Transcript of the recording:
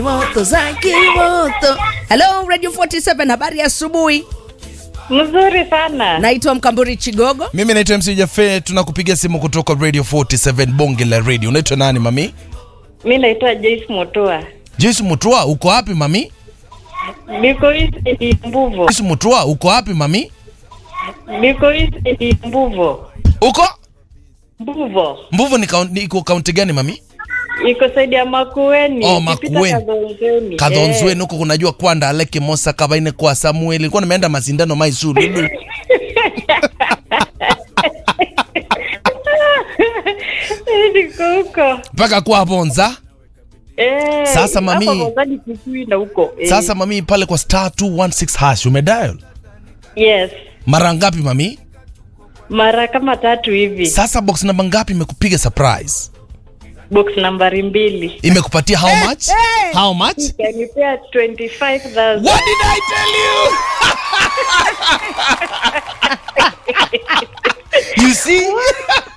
moto za kimoto. Hello Radio 47, habari ya asubuhi. Mzuri sana. Naitwa Mkamburi Chigogo. Mimi naitwa MC Jafe, tunakupigia simu kutoka Radio 47 bonge la radio. Unaitwa nani mami? Mi naitwa Joyce Motoa. Joyce Mutua, uko wapi mami? Niko East Mbuvo. Joyce Mutua, uko wapi mami? Niko East Mbuvo. Uko Mbuvo. Mbuvu ni kaunti iko kaunti gani mami? Iko saidi ya Makueni. Oh, ukipita Makueni. Kadhonzweni. Kadhonzweni huko kunajua kwanda aleke mosa kabaine kwa Samuel. Nilikuwa nimeenda masindano Maisuru. Eh. Niko huko. Mpaka kwa Bonza. Eh. Sasa mami- Hapa Mozadi Kikui na huko. Eh. Sasa mami pale kwa star 216 hash umedial. Yes. Mara ngapi mami? Mara kama tatu hivi. Sasa box namba ngapi imekupiga surprise? Box nambari mbili. Imekupatia how much? How much? Kanipea 25,000. What did I tell you? you see?